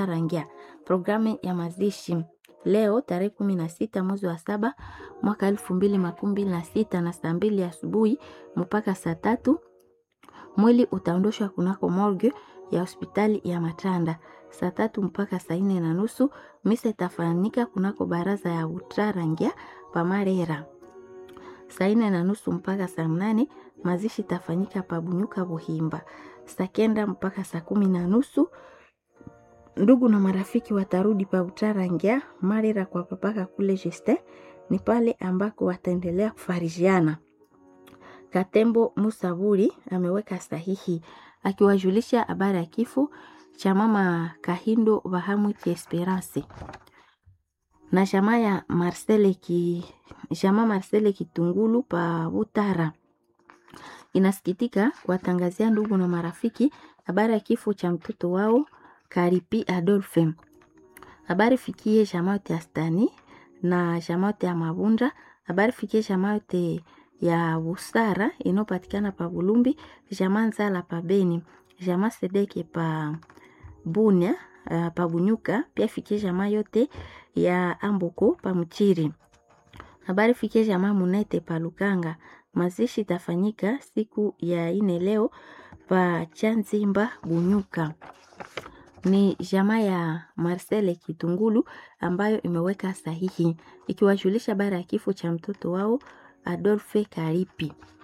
Rangia. Programu ya mazishi leo tarehe kumi na sita mwezi wa saba mwaka elfu mbili makumi mbili na sita na saa mbili asubuhi mpaka saa tatu mwili utaondoshwa kunako morgue ya hospitali ya Matanda. Saa tatu mpaka saa nne na nusu misa itafanyika kunako baraza ya Utrarangia Pamarera. Saa nne na nusu mpaka saa mnane mazishi itafanyika Pabunyuka Buhimba. Saa kenda mpaka saa kumi na nusu ndugu na marafiki watarudi pa Utarangia Marera kwa papaka kule Jeste, ni pale ambako wataendelea kufarijiana. Katembo Musaburi ameweka sahihi akiwajulisha habari ya kifo cha mama Kahindo Bahamwiti Esperance na jamaa ya Marcele ki jamaa Marcele Kitungulu pa Butara. Inasikitika kuwatangazia ndugu na marafiki habari ya kifo cha mtoto wao Karipi Adolphe. Habari fikie jamaa yote ya Stani na jamaa yote ya Mabunda. Habari fikie jamaa yote ya Busara inayopatikana pa Bulumbi, jamaa Nzala pa Beni, jamaa Sedeke pa Bunya, uh, pa Bunyuka, pia fikie jamaa yote ya Amboko pa Mchiri. Habari fikie jamaa Munete pa Lukanga. Mazishi itafanyika siku ya ine leo pa Chanzimba Bunyuka ni jamaa ya Marcele Kitungulu ambayo imeweka sahihi ikiwajulisha bara ya kifo cha mtoto wao Adolphe Karipi.